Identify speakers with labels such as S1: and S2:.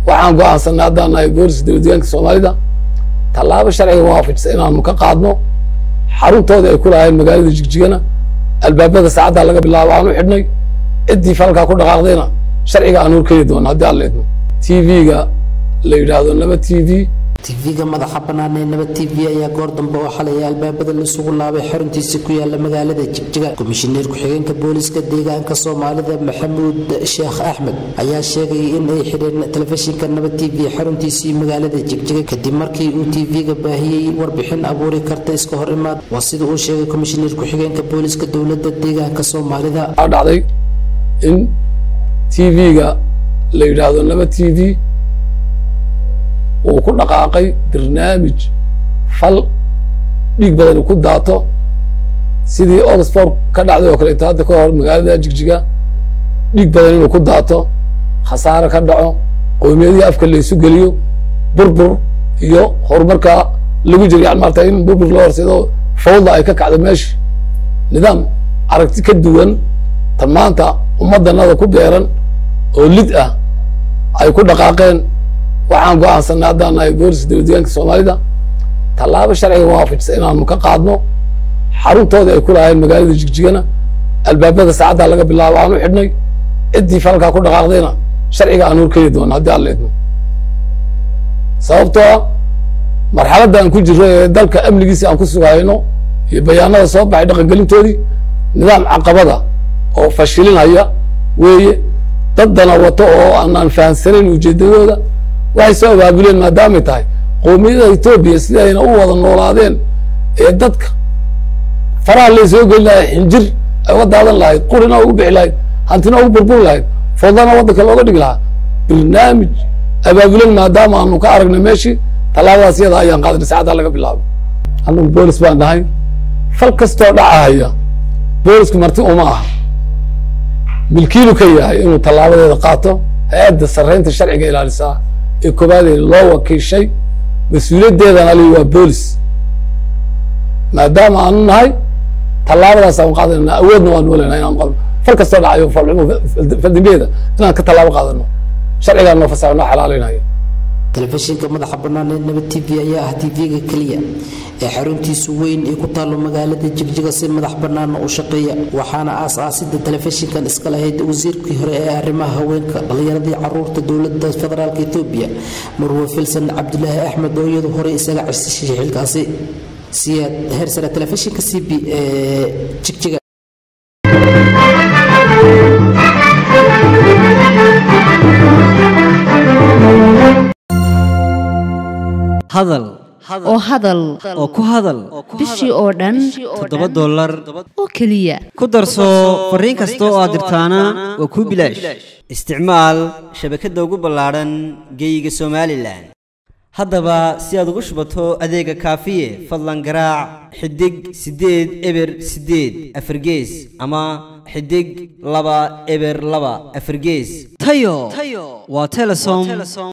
S1: waxaan go-aansanay haddaan nahay booliska dowladdeegaanka soomaalida tallaabo sharciga waafajisa inaanu ka qaadno xaruntoodii ay ku lahaayeen magaalada jigjigana albaabada saacaddaa laga bilaabo aan u xidhnay ciddii falkaa ku dhaqaaqdayna sharciga aan horkeeni doono haddii aan leedno t v-ga la yidhaahdo naba t v
S2: tv-ga madaxa bannaan ee nabad t v ayaa goor dambe oo xalay albaabada laisugu laabay xaruntiisa ku yaala magaalada jigjiga komishineer ku-xigeenka booliska deegaanka soomaalida maxamuud sheekh axmed ayaa sheegay in ay xidheen telefishinka nabad t v xaruntiisii magaalada jigjiga kadib markii uu tv-ga baahiyey warbixin abuuri karta iska hor imaad waa sida uu sheegay komishineer ku-xigeenka booliska dowlada deegaanka soomaalida
S1: waxaa dhacday in t v-ga la yidhaahdo naba t v uu ku dhaqaaqay barnaamij fal dhiig badan ku daato sidii oxford ka dhacday oo kaleeto hadda ka hor magaalada jigjiga dhiig badan inuu ku daato khasaare ka dhaco qowmiyadihii afka laysu geliyo burbur iyo horumarka lagu jiro yani maarata in burbur loo horseedo fawda ay ka kacdo meesha nidaam aragti ka duwan tan maanta ummaddanada ku beeran oo lid ah ay ku dhaqaaqeen waxaan go-aansanay haddaan nahay booliska dowladdeegaanka soomaalida tallaabo sharciga waafajisa inaanu ka qaadno xaruntoodii ay ku lahaayeen magaalada jigjigana albaabada saacaddaa laga bilaabo aan u xidhnay ciddii falkaa ku dhaqaaqdayna sharciga aan horkeeni doono haddii aan leedno sababtoo ah marxaladda aan ku jirro ee dalka amnigiisi aan ku sugayno iyo bayaanada soo baxay dhaqangelintoodii nidaam caqabada oo fashilinaya weeye daddana wato oo aanaan fahamsanayn ujeedadooda waxay soo abaabuleen maadaamay tahay qowmiyada etoobiya sidii ayna u wada noolaadeen ee dadka faraha lay soo geli lahay xinjir ay uga daadan lahayd qurina ugu bixi lahayd hantina ugu burburi lahayd fodana waddanka looga dhigi lahaa barnaamij abaabulen maadaama aanu ka aragnay meeshii tallaabadaas iyada ayaan qaadnay saacaddaa laga bilaabo annagu boolis baan nahay fal kastoo dhacahaya boolisku marti uma aha milkiilu ka yahay inuu tallaabadeeda qaato hay-adda sarreynta sharciga ilaalisaa ee koobaadee loo wakiishay mas-uuliyaddeedana li waa boolis maadaama aanu nahay tallaabadaas aan qaadanayna awoodna waan nooleyna inaan qadno fal kastoo dhacayo falxumo faldambiyeeda inaan ka tallaabo qaadano sharcigaa noo fasaxo noo xalaaleynaya
S2: telefishinka madaxa bannaan ee nabad t v ayaa ah tv-ga keliya ee xaruntiisu weyn ay ku taallo magaalada jigjiga si madax bannaana u shaqeeya waxaana aas-aasida telefishinkan iska lahayd wasiirkii hore ee arrimaha haweenka dhallinyaradii caruurta dowladda federaalk etoobiya marwe filsan cabdulaahi axmed oo iyadu horey isaga carsishay xilkaasi siyaad heersare telefishinka c b ee jigjiga
S3: hadal
S4: oo hadal
S3: oo ku hadal
S4: bishii oo dhan
S3: toddoba dollar
S4: oo keliya
S3: ku darso fariin kasta oo aad dirtaana waa kuu bilaash isticmaal shabakadda ugu ballaadhan geeyiga somalilan haddaba si aad ugu shubato adeega kaafiye fadlan garaac xidig siddeed eber siddeed afargees ama xidig laba eber laba afargees tayo waa telesom